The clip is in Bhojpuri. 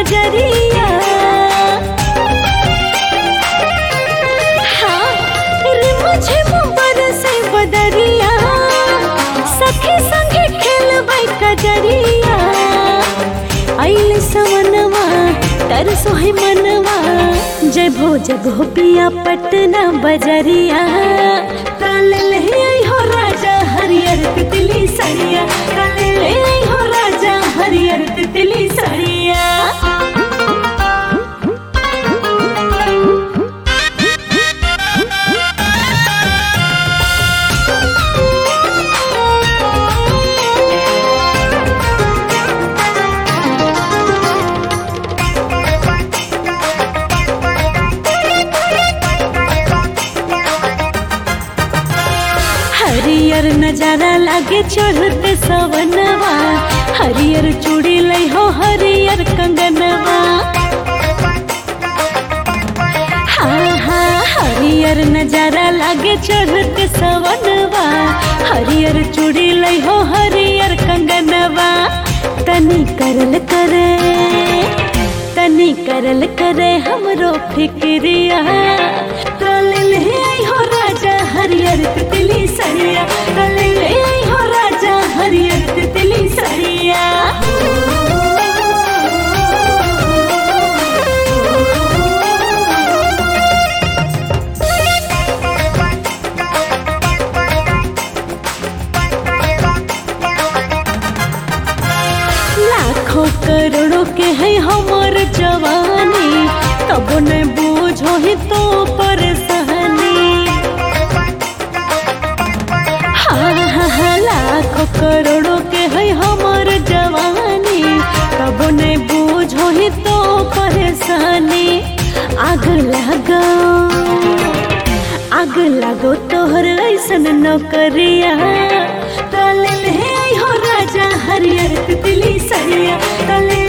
नजरिया हाँ रे मुझे मुबर से बदरिया सखी संगे खेलबै कजरिया आइल सवनवा तरसो है मनवा जय भो जब हो पिया पटना बजरिया काल ले आई हो राजा हरियर तितली सरिया काल ले आई हो राजा हरियर तितली सरिया हरियर नजारा लागे चढ़ते सवनवा हरियर चूड़ी लई हो हरियर कंगनवा हाँ हाँ हरियर नजारा लागे चढ़ते सवनवा हरियर चूड़ी लई हो हरियर कंगनवा तनी करल करे तनी करल करे हमरो फिक्रिया कल ले आई हो राजा हरियर तितली सरिया कल ले आई हो राजा हरियर तितली सरिया लाखों करोड़ों के है हमर जवानी तब न बूझो ही तो परेशानी हाँ हाँ हाँ लाखों करोड़ों के है हमर जवानी तब न बूझो ही तो परेशानी आग लगो आग लगो तोहर ऐसन नौकरिया काले ले आई हो राजा हरियर तितली सरिया काले